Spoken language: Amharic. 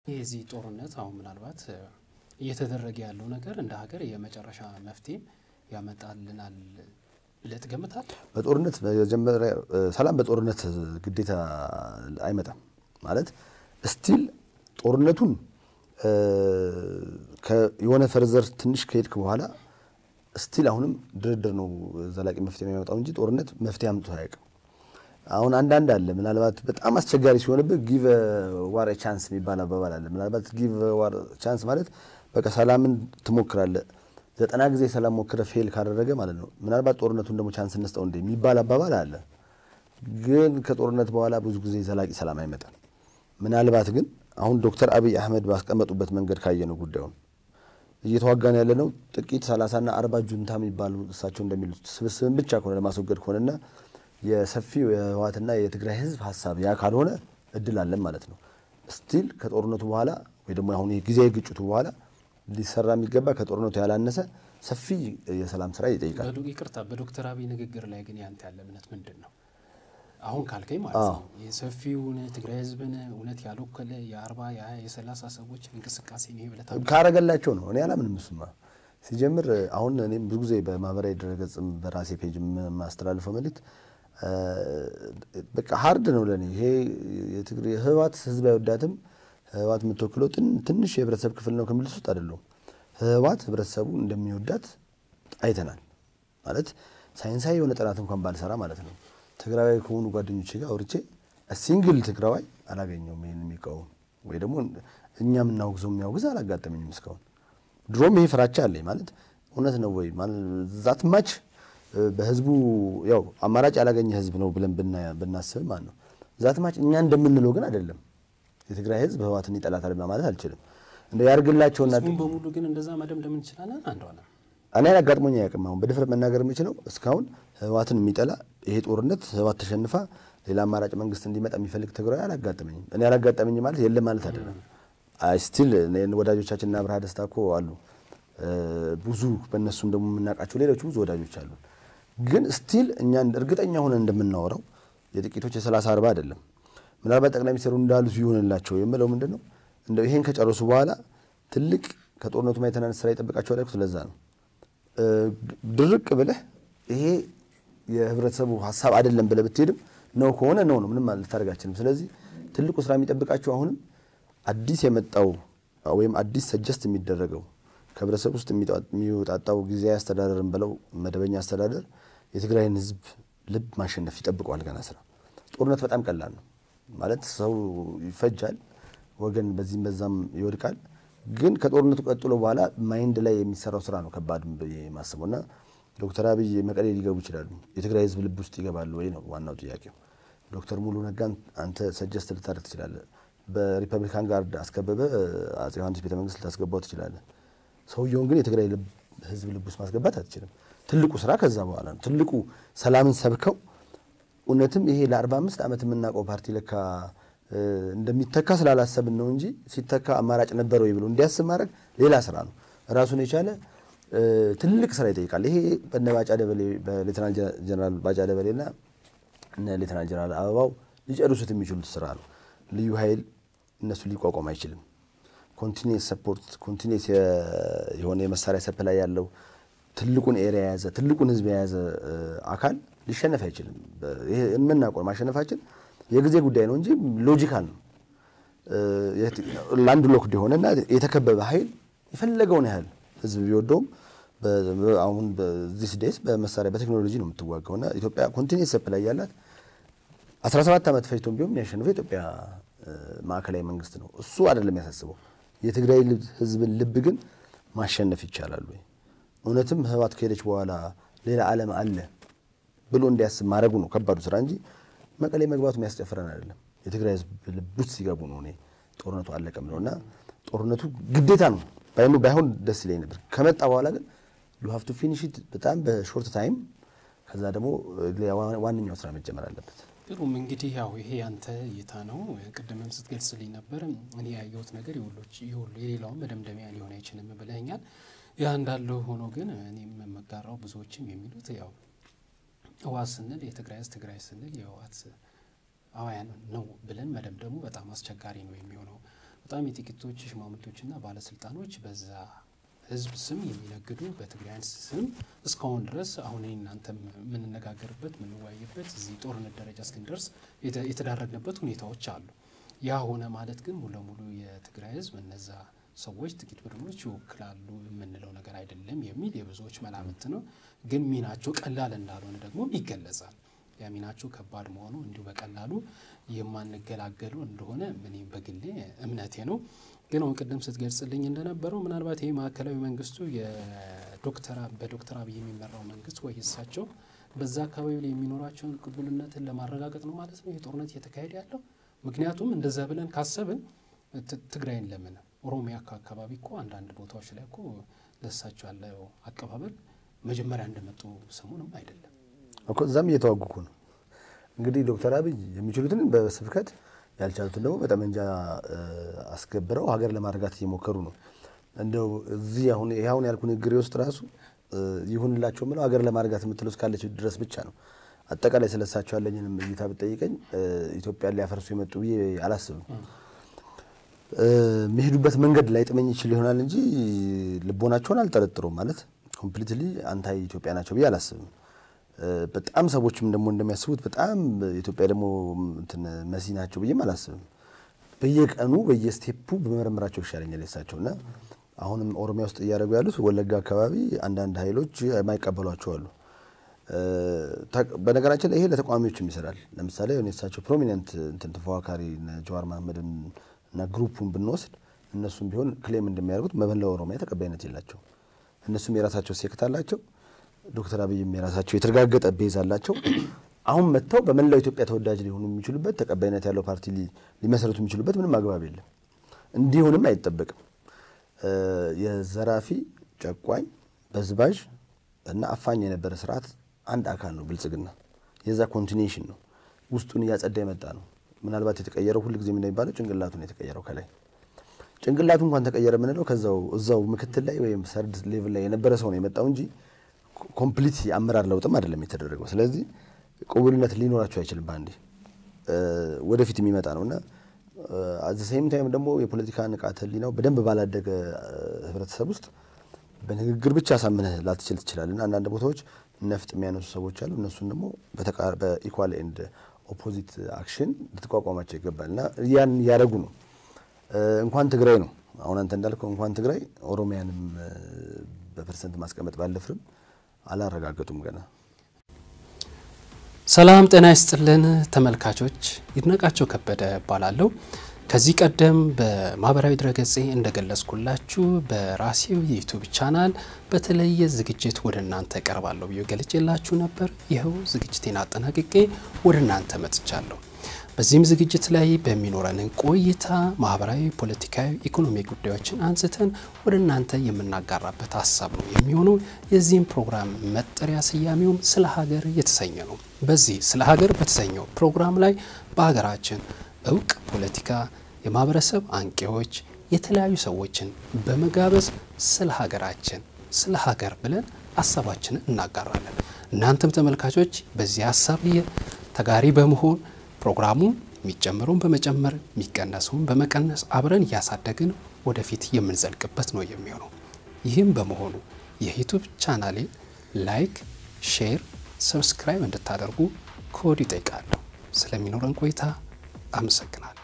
የዚህ ጦርነት አሁን ምናልባት እየተደረገ ያለው ነገር እንደ ሀገር የመጨረሻ መፍትሄም ያመጣልናል ብለህ ትገምታለህ? በጦርነት መጀመሪያ ሰላም በጦርነት ግዴታ አይመጣም ማለት ስቲል ጦርነቱን የሆነ ፈርዘር ትንሽ ከሄድክ በኋላ ስቲል አሁንም ድርድር ነው ዘላቂ መፍትሄ የሚያመጣው እንጂ ጦርነት መፍትሄ አምጥቶ አያውቅም። አሁን አንዳንድ አለ ምናልባት በጣም አስቸጋሪ ሲሆንብህ ጊቭ ዋር ቻንስ የሚባል አባባል አለ። ምናልባት ጊቭ ዋር ቻንስ ማለት በቃ ሰላምን ትሞክራለህ ዘጠና ጊዜ ሰላም ሞክረ ፌል ካደረገ ማለት ነው። ምናልባት ጦርነቱን ደግሞ ቻንስ እንስጠው እንደ የሚባል አባባል አለ። ግን ከጦርነት በኋላ ብዙ ጊዜ ዘላቂ ሰላም አይመጣም። ምናልባት ግን አሁን ዶክተር አብይ አህመድ ባስቀመጡበት መንገድ ካየ ነው ጉዳዩን እየተዋጋን ያለ ነው ጥቂት ሰላሳና አርባ ጁንታ የሚባሉ እሳቸው እንደሚሉት ስብስብን ብቻ ከሆነ ለማስወገድ ከሆነና የሰፊው የህወሓትና የትግራይ ህዝብ ሀሳብ ያ ካልሆነ እድል አለን ማለት ነው። ስቲል ከጦርነቱ በኋላ ወይ ደግሞ አሁን ጊዜያዊ ግጭቱ በኋላ ሊሰራ የሚገባ ከጦርነቱ ያላነሰ ሰፊ የሰላም ስራ ይጠይቃል። ይቅርታ፣ በዶክተር አብይ ንግግር ላይ ግን ያንተ ያለ እምነት ምንድን ነው? አሁን ካልከኝ ማለት ነው የሰፊውን ትግራይ ህዝብን እውነት ያልወከለ የአርባ የሀያ የሰላሳ ሰዎች እንቅስቃሴ ነው ብለህ ታምናለህ? ካረገላቸው ነው። እኔ አላምንም። እሱማ ሲጀምር አሁን እኔም ብዙ ጊዜ በማህበራዊ ድረገጽም በራሴ ፔጅ የማስተላልፈው መልእክት በቃ ሀርድ ነው ለእኔ ይሄ ህወሓት ህዝብ አይወዳትም ህወሓት የምትወክለው ትንሽ የህብረተሰብ ክፍል ነው ከሚሉት ውስጥ አይደለሁም። ህወሓት ህብረተሰቡ እንደሚወዳት አይተናል። ማለት ሳይንሳዊ የሆነ ጥናት እንኳን ባልሰራ ማለት ነው። ትግራዋይ ከሆኑ ጓደኞቼ ጋር አውርቼ ሲንግል ትግራዋይ አላገኘውም ይህን የሚቃወም ወይ ደግሞ እኛ የምናወግዘው የሚያወግዝ አላጋጠመኝም እስካሁን። ድሮም ይሄ ፍራቻ አለኝ ማለት እውነት ነው ወይ ዛት ማች በህዝቡ ያው አማራጭ ያላገኘ ህዝብ ነው ብለን ብናስብ ማለት ነው ዛት ማች እኛ እንደምንለው ግን አይደለም። የትግራይ ህዝብ ህወሓትን ይጠላታል ማለት አልችልም። እንደ ያርግላቸውና ህዝቡን በሙሉ ግን እንደዛ መደምደም እንችላለን። አንድ ሆነ እኔ አጋጥሞኝ አያውቅም። አሁን በድፍረት መናገር የምችለው እስካሁን ህወሓትን የሚጠላ ይሄ ጦርነት ህወሓት ተሸንፋ ሌላ አማራጭ መንግስት እንዲመጣ የሚፈልግ ትግራዊ አላጋጠመኝም። እኔ አላጋጠመኝ ማለት የለም ማለት አይደለም። አይ ስቲል ወዳጆቻችንና አብርሃ ደስታ እኮ አሉ ብዙ በእነሱም ደግሞ የምናውቃቸው ሌሎች ብዙ ወዳጆች አሉ። ግን ስቲል እኛ እርግጠኛ ሆነን እንደምናወራው የጥቂቶች የሰላሳ አርባ አይደለም። ምናልባት ጠቅላይ ሚኒስትሩ እንዳሉት ይሆንላቸው የምለው ምንድን ነው እንደው ይሄን ከጨረሱ በኋላ ትልቅ ከጦርነቱ ማይተናነስ ስራ ይጠብቃቸዋል ያልኩት ለዛ ነው። ድርቅ ብለህ ይሄ የህብረተሰቡ ሀሳብ አይደለም ብለህ ብትሄድም ነው ከሆነ ነው ነው ምንም ልታደርግ አትችልም። ስለዚህ ትልቁ ስራ የሚጠብቃቸው አሁንም አዲስ የመጣው ወይም አዲስ ሰጀስት የሚደረገው ከህብረተሰብ ውስጥ የሚወጣጣው ጊዜያዊ አስተዳደርን ብለው መደበኛ አስተዳደር የትግራይን ህዝብ ልብ ማሸነፍ ይጠብቀዋል። ገና ስራ ጦርነት በጣም ቀላል ነው ማለት ሰው ይፈጃል፣ ወገን በዚህም በዛም ይወድቃል። ግን ከጦርነቱ ቀጥሎ በኋላ ማይንድ ላይ የሚሰራው ስራ ነው ከባድ የማስበው እና ዶክተር አብይ መቀሌ ሊገቡ ይችላሉ። የትግራይ ህዝብ ልብ ውስጥ ይገባሉ ወይ ነው ዋናው ጥያቄው። ዶክተር ሙሉ ነጋን አንተ ሰጀስት ልታደርግ ትችላለህ። በሪፐብሊካን ጋርድ አስከበበ አፄ ዮሐንስ ቤተመንግስት ልታስገባው ትችላለህ። ሰውየውን ግን የትግራይ ህዝብ ልብ ውስጥ ማስገባት አትችልም። ትልቁ ስራ ከዛ በኋላ ነው። ትልቁ ሰላምን ሰብከው እውነትም ይሄ ለአርባ አምስት ዓመት የምናውቀው ፓርቲ ለካ እንደሚተካ ስላላሰብን ነው እንጂ ሲተካ አማራጭ ነበረው ብሎ እንዲያስብ ማድረግ ሌላ ስራ ነው። ራሱን የቻለ ትልቅ ስራ ይጠይቃል። ይሄ በነ ባጫ ደበሌ በሌተናል ጀነራል ባጫ ደበሌና እነ ሌተናል ጀነራል አበባው ሊጨርሱት የሚችሉት ስራ ነው። ልዩ ኃይል እነሱ ሊቋቋም አይችልም። ኮንቲኒስ ሰፖርት ኮንቲኒስ የሆነ የመሳሪያ ሰፕላይ ያለው ትልቁን ኤሪያ የያዘ ትልቁን ህዝብ የያዘ አካል ሊሸነፍ አይችልም። ይሄ የምናውቀው ማሸነፋችን የጊዜ ጉዳይ ነው እንጂ ሎጂካል ነው። ላንድ ሎክድ የሆነና የተከበበ ኃይል የፈለገውን ያህል ህዝብ ቢወደውም አሁን በዚህ ዴይስ በመሳሪያ በቴክኖሎጂ ነው የምትዋጋው እና ኢትዮጵያ ኮንቲኒስ ሰፕላይ ያላት 17 ዓመት ፈጅቶም ቢሆን የሚያሸንፈው የኢትዮጵያ ማዕከላዊ መንግስት ነው። እሱ አይደለም ያሳስበው። የትግራይ ህዝብን ልብ ግን ማሸነፍ ይቻላል ወይ እውነትም ህወሓት ከሄደች በኋላ ሌላ ዓለም አለ ብሎ እንዲያስብ ማድረጉ ነው ከባዱ ስራ እንጂ መቀሌ መግባቱ የሚያስጨፍረን አይደለም። የትግራይ ህዝብ ልብ ውስጥ ሲገቡ ነው እኔ ጦርነቱ አለቀም ነው እና ጦርነቱ ግዴታ ነው ባይኑ ባይሆን ደስ ይለኝ ነበር። ከመጣ በኋላ ግን ዩ ሃቭ ቱ ፊኒሽ ኢት በጣም በሾርት ታይም። ከዛ ደግሞ ዋነኛው ስራ መጀመር አለበት። ጥሩም እንግዲህ ያው ይሄ ያንተ እይታ ነው። ቅድምም ስትገልጽልኝ ነበር እኔ ያየሁት ነገር የሁሉ የሌላውን መደምደሚያ ሊሆን አይችልም ብለኛል። ያ እንዳለው ሆኖ ግን እኔም የምጋራው ብዙዎችም የሚሉት ያው ህወሓት ስንል የትግራይ ህዝብ ትግራይ ስንል የህወሓት አዋያን ነው ብለን መደምደሙ በጣም አስቸጋሪ ነው የሚሆነው። በጣም የጥቂቶች ሽማምንቶችና ባለስልጣኖች በዛ ህዝብ ስም የሚነግዱ በትግራይን ስም እስካሁን ድረስ አሁን እናንተ የምንነጋገርበት የምንወያይበት እዚህ ጦርነት ደረጃ እስክንደርስ የተዳረግንበት ሁኔታዎች አሉ። ያ ሆነ ማለት ግን ሙሉ ለሙሉ የትግራይ ህዝብ እነዛ ሰዎች ጥቂት ቡድኖች ይወክላሉ የምንለው ነገር አይደለም የሚል የብዙዎች መላምት ነው። ግን ሚናቸው ቀላል እንዳልሆነ ደግሞ ይገለጻል። ያ ሚናቸው ከባድ መሆኑ እንዲሁ በቀላሉ የማንገላገሉ እንደሆነ እኔም በግሌ እምነቴ ነው። ግን አሁን ቅድም ስትገልጽልኝ እንደነበረው ምናልባት ይህ ማዕከላዊ መንግስቱ በዶክተር አብይ የሚመራው መንግስት ወይ እሳቸው በዛ አካባቢ ላይ የሚኖራቸውን ቅቡልነትን ለማረጋገጥ ነው ማለት ነው ይህ ጦርነት እየተካሄደ ያለው። ምክንያቱም እንደዛ ብለን ካሰብን ትግራይን ለምን ኦሮሚያ አካባቢ እኮ አንዳንድ ቦታዎች ላይ እኮ ለእሳቸው ያለው አቀባበል መጀመሪያ እንደመጡ ሰሞንም አይደለም እኮ እዛም እየተዋጉ እኮ ነው። እንግዲህ ዶክተር አብይ የሚችሉትን በስብከት ያልቻሉትን ደግሞ በጠመንጃ አስገብረው ሀገር ለማረጋት እየሞከሩ ነው። እንደው እዚህ አሁን ይህ አሁን ያልኩ ንግግሬ ውስጥ ራሱ ይሁንላቸው ምለው ሀገር ለማረጋት የምትለው እስካለች ድረስ ብቻ ነው። አጠቃላይ ስለሳቸው ያለኝንም እይታ ብጠይቀኝ ኢትዮጵያን ሊያፈርሱ የመጡ ብዬ አላስብም። የሚሄዱበት መንገድ ላይጥመኝ ይችል ይሆናል እንጂ ልቦናቸውን አልጠረጥሩም። ማለት ኮምፕሊትሊ አንታይ ኢትዮጵያ ናቸው ብዬ አላስብም። በጣም ሰዎችም ደግሞ እንደሚያስቡት በጣም ኢትዮጵያ ደግሞ እንትን መሲ ናቸው ብዬም አላስብም። በየቀኑ በየስቴፑ በመረመራቸው ይሻለኛል የሳቸው እና አሁንም ኦሮሚያ ውስጥ እያደረጉ ያሉት ወለጋ አካባቢ አንዳንድ ኃይሎች የማይቀበሏቸው አሉ። በነገራችን ላይ ይሄ ለተቃዋሚዎችም ይሰራል። ለምሳሌ የሳቸው ፕሮሚነንት እንትን ተፎካካሪ ጀዋር መሀመድን እና ግሩፑን ብንወስድ እነሱም ቢሆን ክሌም እንደሚያደርጉት በመላው ኦሮሚያ ተቀባይነት የላቸው። እነሱም የራሳቸው ሴክት አላቸው። ዶክተር አብይም የራሳቸው የተረጋገጠ ቤዝ አላቸው። አሁን መጥተው በመላው ኢትዮጵያ ተወዳጅ ሊሆኑ የሚችሉበት ተቀባይነት ያለው ፓርቲ ሊመሰረቱ የሚችሉበት ምንም አግባብ የለም። እንዲሆንም አይጠበቅም። የዘራፊ ጨቋኝ፣ በዝባዥ እና አፋኝ የነበረ ስርዓት አንድ አካል ነው ብልጽግና። የዛ ኮንቲኒሽን ነው። ውስጡን እያጸዳ የመጣ ነው። ምናልባት የተቀየረው ሁል ጊዜ የሚባለው ጭንቅላቱ ነው የተቀየረው። ከላይ ጭንቅላቱ እንኳን ተቀየረ የምንለው ከዛው እዛው ምክትል ላይ ወይም ሰርድ ሌቭል ላይ የነበረ ሰው ነው የመጣው እንጂ ኮምፕሊት የአመራር ለውጥም አይደለም የተደረገው። ስለዚህ ቅቡልነት ሊኖራቸው አይችልም። በአንዴ ወደፊት የሚመጣ ነው እና አዘ ሴም ታይም ደግሞ የፖለቲካ ንቃተ ህሊናው በደንብ ባላደገ ህብረተሰብ ውስጥ በንግግር ብቻ ሳምነህ ላትችል ትችላል እና አንዳንድ ቦታዎች ነፍጥ የሚያነሱ ሰዎች አሉ። እነሱን ደግሞ በኢኳል ኤንድ ኦፖዚት አክሽን ልትቋቋማቸው ይገባል እና ያን እያደረጉ ነው። እንኳን ትግራይ ነው አሁን አንተ እንዳልከው እንኳን ትግራይ ኦሮሚያንም በፐርሰንት ማስቀመጥ ባለፍርም አላረጋገጡም ገና። ሰላም ጤና ይስጥልን ተመልካቾች፣ ይድነቃቸው ከበደ እባላለሁ። ከዚህ ቀደም በማህበራዊ ድረገጼ እንደገለጽኩላችሁ በራሴው የዩቱብ ቻናል በተለየ ዝግጅት ወደ እናንተ ቀርባለሁ ብዬ ገልጬላችሁ ነበር። ይኸው ዝግጅቴን አጠናቅቄ ወደ እናንተ መጥቻለሁ። በዚህም ዝግጅት ላይ በሚኖረን ቆይታ ማህበራዊ፣ ፖለቲካዊ፣ ኢኮኖሚ ጉዳዮችን አንስተን ወደ እናንተ የምናጋራበት ሀሳብ ነው የሚሆነው። የዚህም ፕሮግራም መጠሪያ ስያሜውም ስለ ሀገር የተሰኘ ነው። በዚህ ስለ ሀገር በተሰኘው ፕሮግራም ላይ በሀገራችን እውቅ ፖለቲካ፣ የማህበረሰብ አንቂዎች፣ የተለያዩ ሰዎችን በመጋበዝ ስለ ሀገራችን ስለ ሀገር ብለን ሀሳባችንን እናጋራለን። እናንተም ተመልካቾች በዚህ ሀሳብ ተጋሪ በመሆን ፕሮግራሙን የሚጨምረውን በመጨመር የሚቀነሰውን በመቀነስ አብረን እያሳደግን ወደፊት የምንዘልቅበት ነው የሚሆነው። ይህም በመሆኑ የዩቱብ ቻናሌን ላይክ፣ ሼር፣ ሰብስክራይብ እንድታደርጉ ከወዲሁ ይጠይቃለሁ። ስለሚኖረን ቆይታ አመሰግናለሁ።